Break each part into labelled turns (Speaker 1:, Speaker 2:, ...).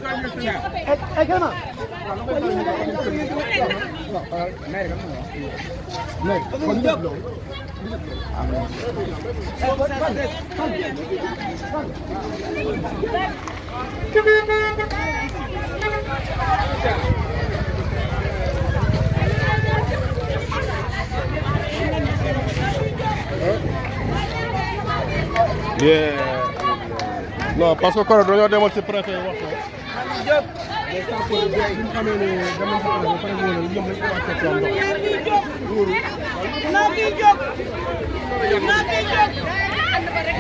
Speaker 1: ay kana
Speaker 2: non parce que kon dañoo demal ci préfet wax ko.
Speaker 3: naa fi jóg naa fi jóg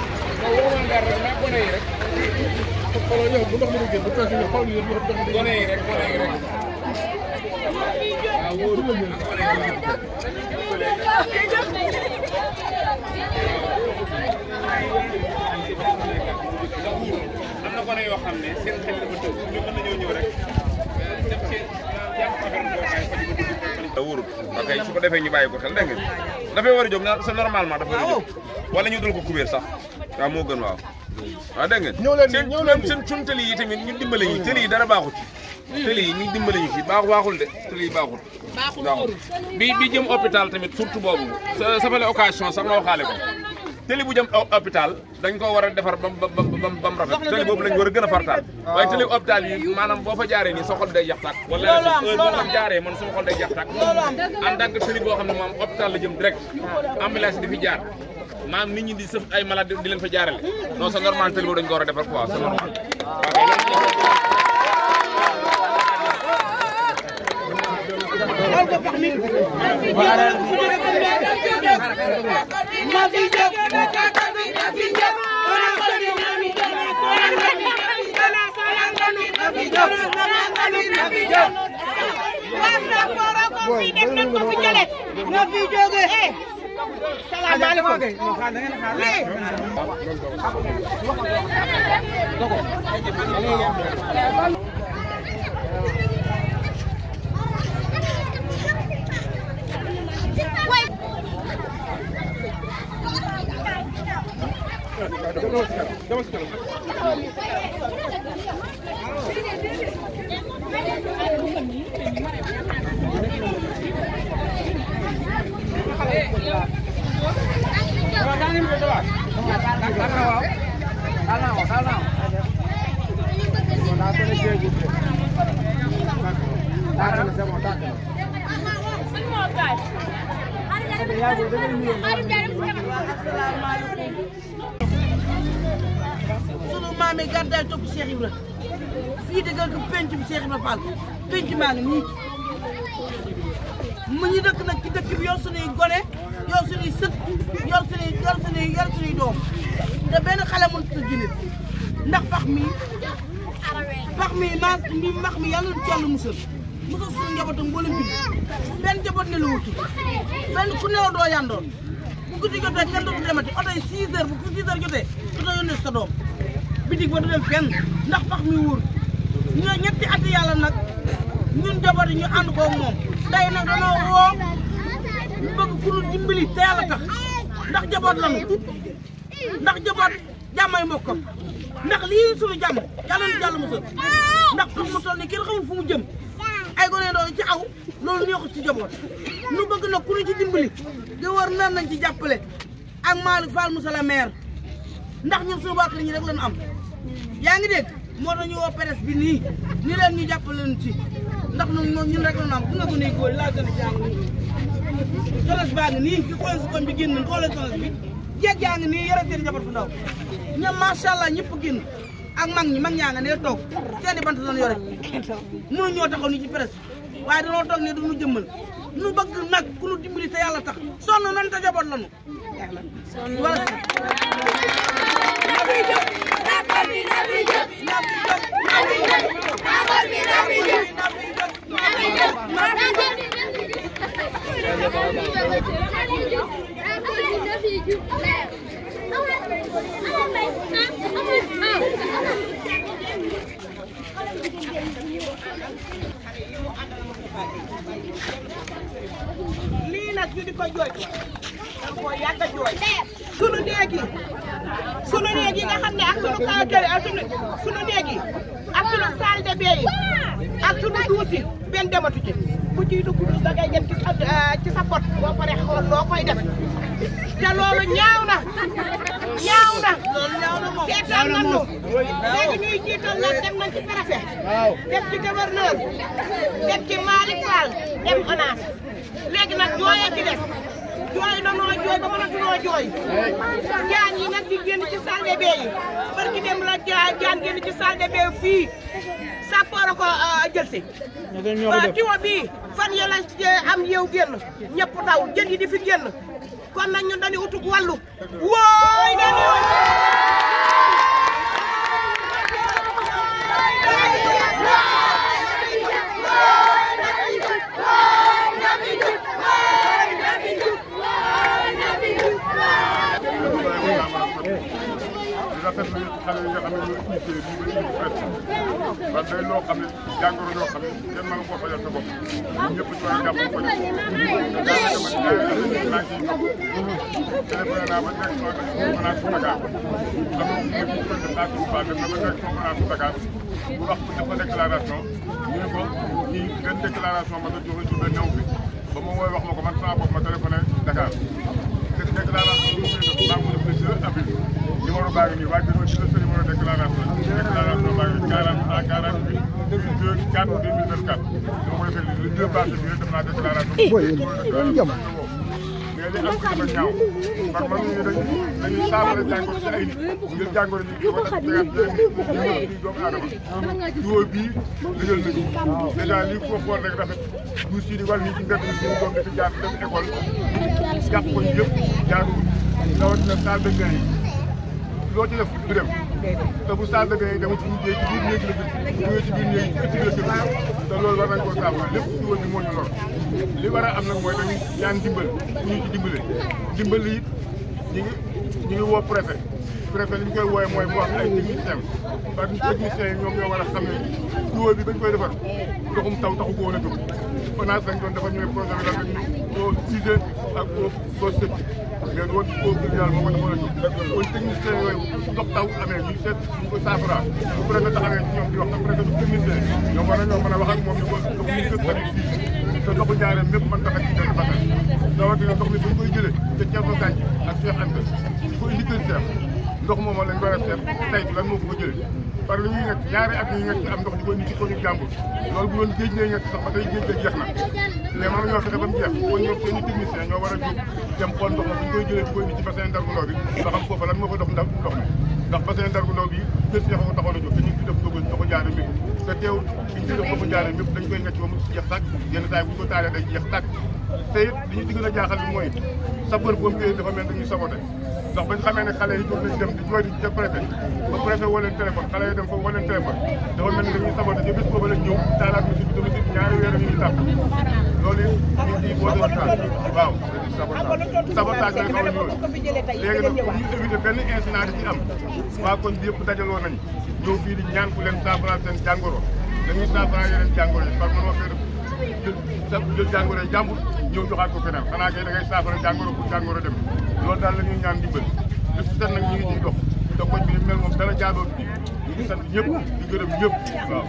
Speaker 4: am na gone yoo xam ne seen xel dafa tëb ñu mën nañoo ñëw rek def ci jàpp affaire bi boo xam ne da wóorut ok su ko defee ñu bàyyi ko xel dégg ngeen dafay war a jóg na c'est normalement dafa war a jóg wala ñu dul ko kubéer sax waaw moo gën waaw waaw dégg ngeen
Speaker 2: ñëw leen
Speaker 4: seen
Speaker 2: ñëw leen
Speaker 4: seen suñ tëli yi tamit ñu dimbale ñu tëli yi dara baaxut tëli yi ñu dimbale ñu ci baax baaxul de tëli yi baaxul baaxul bi bi jëm hôpital tamit surtout boobu sa sa fale occasion sax nga waxaale ko tëli bu jëm hôpital dañ ko war a defar bam bam bam bam rafet tëli boobu lañ war a gën a fartaal waaye tëli hôpital yi maanaam boo fa jaaree nii sa xol day jax tàkk wala heure boo fa jaaree man sama xol day jax tàkk en tant que tëli boo xam ne moom hôpital la jëm direct ambulance di fi jaar maam nit ñi di sëf ay malade di leen fa jaarale non c'est normal tëli boobu dañ ko war a defar quoi c'est normal
Speaker 3: naa fi jóg naa fi jóg na fi jóge salaamaaleykum sunu maam yi gàddaay topp Cheikh Ibra fii dëggal ko penc bi Cheikh Ibra Fall penc maa ngi nii mu ñu dëkk nag ci dëkk bi yor sunuy gone yor sunuy sët yor sunuy yor sunuy yor sunuy doom te benn xale mënut a junit ndax pax mi pax mi maa mi max mi yàlla na ci yàlla musal musal suñu njabootam mboolem bi benn njaboot ne la wutu benn ku nelaw doo yandoon bu guddi jotee kenn dootu demati oto yi 6 heures bu 6 heures jotee dootoo yónnee sa doom bitig ba du dem fenn ndax pax mi wóor ñoo ñetti ati yàlla nag ñun njaboot yi ñu ànd ko moom tey nag danoo woo ñu bëgg ku ñu dimbali te yàlla tax ndax jaboot lañu ndax jaboot jàmmay mbokkam ndax lii suñu jàmm yàlla na jàll musal ndax pax mu toll nii kenn xamul fu mu jëm ay gone doon ci aw loolu neexut ci jaboot nu bëgg nag ku ñu ci dimbali di war nar nañ ci jàppale ak Malick Fall Moussa la maire ndax ñun suñu waa kër ñi rek lañu am yaa ngi dégg moo tax ñu woo presse bi nii ni leen ñu jàppale leen ci ndax ñun moom ñun rek lañu am ku nga gën a góor laa gën a jàng solos baa ngi nii ki xool si koñ bi génn xoolee solos bi jeeg yaa ngi nii yore seen jabar fu ndaw ñoom macha allah ñëpp génn ak mag ñi mag ñaa nga nee toog seeni bant lañu yore mënu ñoo taxaw ni ci presse waaye dañoo toog ne duñu jëmmal nu bëgg nag ku nu dimbali te yàlla tax sonn nan te jaboot lañu wala lii nag ñu di ko jooy da ko yàgg a jooy sunu néeg yi
Speaker 1: sunu néeg yi nga xam ne ak sunu kawatale ak sunu sunu néeg yi ak sunu salle de bain yi ak sunu duus yi benn dematu ci ku ciy dugg duus da ngay dem ci sa ci sa pot boo paree xool loo koy def te loolu ñaaw na ñaaw na seetaan nañu léegi ñuy jiital nag dem nañ ci préfet dem ci gouverneur dem ci Malick Fall dem ONAS léegi nag jooyee ci des jooy na noo jooy ba mënatunoo jooy jaan yi nag di génn ci salle de bain yi barki dem la jaan génn ci salle de bain fii sàppoora ko jël si tiwo bii fan ya la am yeew génn ñëpp daw jën yi di fi génn kon nag ñun dañu utug wàllu wooy dañu
Speaker 2: di rafetlu xale yi nga xam ne ñoo initié lii ba indi presse parce que day loo xam ne jàngoro yoo xam ne kenn mën koo fajal sa bopp ñun ñëpp ci war a jàpp ko def te daanaka man ñaari at yi maa ngi ciy dox téléphoné naa ba direction de finance Dakar am na ñu ngi ko def à Touba dem na ba direction finance Dakar bu wax bu def déclaration ñu ne ko ñii benn déclaration ma nga joxe ci benn ñëw fi ba ma wooy wax ma ko man sama bopp ma téléphoné Dakar te déclaration bi mu ngi def maa ngi ko def le 2 avril numéro baa ngi nii waa gënoon ci la sa numéro déclaration déclaration baa ngi 40 à 48 2 4 2024 dama koy fekk le 2 mars bi def naa déclaration mais li am ci dafa ñaaw par man ñu dañuy dañuy saafara jàngoro ci ay nit ngir jàngoro ñi ko def tegaat yeneen nit doomu aadama duo bii lëjël nañu dèjà lii ko xool rek rafet du si di wàll ñi ci mbedd mi suñu doom di fi jaar dem école jàpp ko yëpp jaaduwul rawatina salle de bain yi loo ci def du dem te bu salle de bain yi dama ci mujjee ci biir néeg la jëm ci biir néeg ci biir kër te loolu war nañ koo saafara lépp ci wër bi moo ñu lor li war a am nag mooy dañu ñaan dimbal ñu ci dimbale dimbal yi ñi ngi ñi ngi woo préfet préfet li ñu koy wooye mooy mu wax ay technicien parce que techniciens yi ñoom ñoo war a xam ne tuyau bi bañ koy defar ndoxum taw taxu ko woon a jóg ONAS lañ doon defar ñu ne projet bi la ñu koo usé ak koo koo sëcc léegi woon koo gën yàlla moo ko defoon a jóg kon technicien yooyu ndox taw amee ñu seet ñu ko saafara bu préfet taxawee ci ñoom di wax na préfet du technicien ñoom war nañoo mën a wax ak moom ni ko ndox ñu gën tamit fii te ndoxu njaareem mépp mën tax a ci benn bakkan rawatina ndox mi fu ñu koy jëlee te Thierno Gadji ak Cheikh Anta di ko indi kër Cheikh ndox moomu lañ war a seet tey lan moo ko fa jëlee par li ñuy nekk ñaari at yi nekk ci am ndox di ko indi ci ko ñu jàmbur loolu bu doon géej ngay nekk sax ba tey géej ga jeex na mais man ñoo fexe ba mu jeex kon ñoom seen i technicien ñoo war a jóg dem xool ndox ma fu ñu koy jëlee di ko indi ci bassin Ndargu Ndaw bi nga xam foofa lan moo fa dox ndaw ndox mi ndax bassin Ndargu Ndaw bi kër Cheikh ko taxoon a jóg te ñu ngi fi def ndoxu ndoxu jaare mi te teew fi ñu def ndoxu jaare mépp dañ koy nekk ba mu jeex tàkk yenn saa yi bu ñu ko taalee day jeex tàkk te it li ñu ci gën a jaaxal bi mooy sapeur pompier dafa mel dañuy saboté ndax bañ xamee ne xale yi jóg nañ dem di jooy di ca préfet ba préfet woo leen téléphone xale yi dem foofu woo leen téléphone dafa mel ni dañuy saboté ci bés boobu lañ ñëw taalaat mi si bi tamit ñaari weer ñu ngi tàpp loolu it ñu ngi ciy boole waxtaan waaw sabotage lay xaw a ñëw léegi nag pour ñu éviter benn incident di ci am waa koñ bi yëpp dajaloo nañ ñëw fii di ñaan ku leen saafara seen jàngoro dañuy saafara yeneen jàngoro yi par mënoo fee jël sa jël jàngoro yi jàmbur ñëw joxaat ko keneen xanaa kay da ngay saafara jàngoro pour jàngoro dem loolu daal la ñuy ñaan dimbal li si set nag ñu ngi ciy dox te koñ bi mel moom dara jaadoo bi ñu ngi sant ñëpp di gërëm ñëpp waaw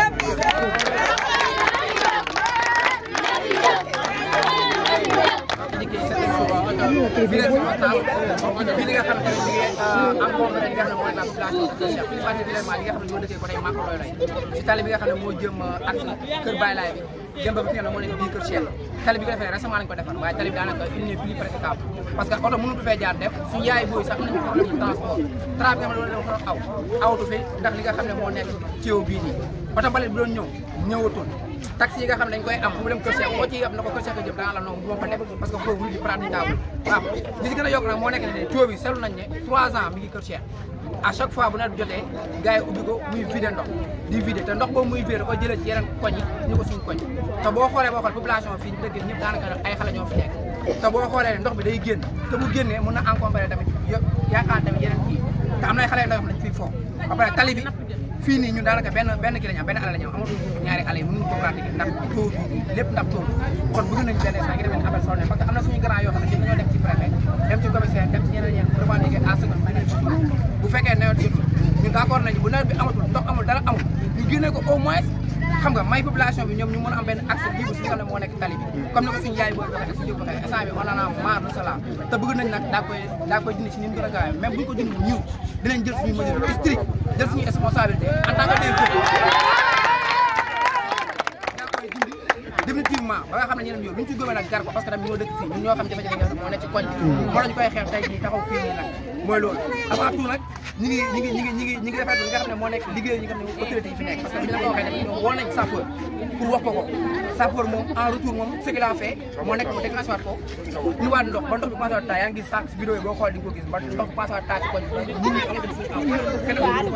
Speaker 5: bi leen sama taal bi li nga xam ne ñu ngi encombré li nga xam ne mooy la population de Cheikh bi particulièrement li nga xam ne ñoo dëkkee côté Maka Loy Loy ci tali bi nga xam ne moo jëm ak kër Baye Laye bi jëm ba fi nga xam ne moo nekk bii kër Cheikh tali bi ko defee récemment lañ ko defar waaye tali bi daanaka il n'est plus praticable parce que oto mënut fee jaar def suñu yaay booy sax am nañu problème de transport tra bi nga xam ne loolu dafa aw awatu fi ndax li nga xam ne moo nekk ci yow bii nii oto balet bi doon ñëw ñëwatul taxi yi nga xam ne dañ koy am bu dem kër Cheikh boo ci yab na ko kër Cheikh jëm danga la noonu bu ma fa nekk parce que foofu di praticable waaw li si gën a yokk nag moo nekk ne tuyau bi seetlu nañ ne 3 ans mi ngi kër Cheikh à chaque fois bu nawet jotee gars yi ubbi ko muy vidé ndox di vidé te ndox boobu muy vidé da ko jëlee ci yeneen koñ yi ñu ko suñu koñ te boo xoolee boo xool population fii ñu dëkk ñëpp daanaka ay xale ñoo fi nekk te boo xoolee ndox bi day génn te bu génnee mën na encombré tamit yo yaakaar tamit yeneen kii te am na ay xale yu ndaw yoo xam ne dañu fiy foofu ba pare tali bi fii nii ñun daanaka benn benn kii la ñu am benn àll la ñu am amatul ñaari àll yi mënuñu ko pratiquer ndax taux bi lépp ndax taux kon bëgg nañu benn instant ngi demee appel sonné parce que am na suñu grand yoo xam ne ñun dañoo dem ci préfet dem ci commissaire dem ci ñeneen ñeneen revendiquer à ce que génne ko au moins xam nga may population bi ñoom ñu mën a am benn accès libre si nga xam ne moo nekk tali bi comme ni ko suñu yaay booy waxee suñu waxee instant bi on en a marre de cela te bëgg nañ nag daa koy daa koy dindi si ni mu gën a gaawee même bu ñu ko dindi ñëw dinañ jël suñu mesure strict jël suñu responsabilité en tant que des daa koy dindi définitivement ba nga xam ne ñeneen yow lu ñu ci gëmee nag gar ko parce que tamit ñoo dëkk fii ñun ñoo xam jafe-jafe nga xam ne moo nekk ci koñ bi moo la ñu koy xeex tey jii taxaw fii nii nag mooy loolu avant tout nag ñi ngi ñi ngi ñi ngi ñi ngi ñi ngi rafetlu li nga xam ne moo nekk liggéey ñi nga xam ne autorité yi fi nekk parce que bi ñu la ko waxee tamit ñoom woo nañ sapeur pour wax ko ko sapeur moom en retour moom ce qu'il a fait moo nekk mu déclenché waat ko ñu waat ndox ba ndox bi passé waat taa yaa ngi gis sànq si vidéo yi boo xool di nga ko gis ba ndox bi passé waat taa ci koñ bi nit ñi am na suñu am kenn ko ko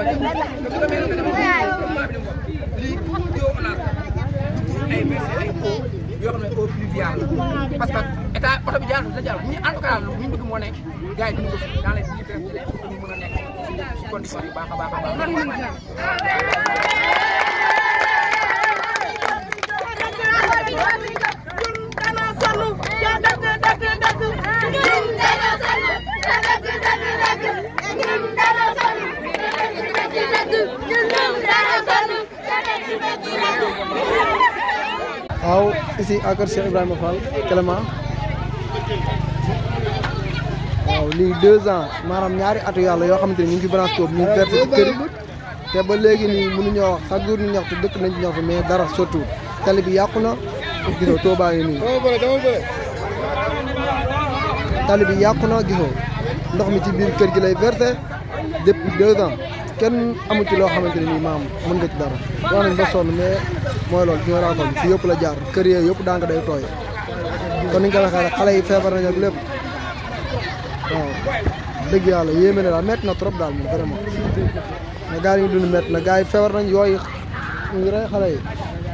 Speaker 5: lii yow on a ay merci ay eau yoo xam ne eau pluviale la parce que état oto bi jaar la jaar ñu en tout cas lu ñu bëgg moo ne gars yi dina ko fi dans les dix heures pour ñu mën a nekk ci condition yu baax a baax a baax.
Speaker 6: waaw ici à kër Cheikh Ibrahima Fall Clément waaw lii deux ans maanaam ñaari atu yàlla yoo xamante ni ñu ngi ci branche boobu ñu versé ci kër te ba léegi nii mënuñoo wax chaque jour ñu ñaxtu dëkk nañ ci ñaxtu mais dara surtout tali bi yàqu na gisoo Touba ngi nii tali bi yàqu na gisoo ndox mi ci biir kër gi lay versé depuis deux ans kenn amu ci loo xamante ne nii maam mën nga ci dara wax nañ ba sonn mais mooy loolu ci nga bi fi yëpp la jaar kër yee yëpp daanga day tooy kon ni nga ko waxee rek xale yi feebar nañ ak lépp waaw dëgg yàlla yéeme na daal métti na trop daal moom vraiment mais gars yi ñu dund métti na gars yi feebar nañ yooyu ñu ngi rey xale yi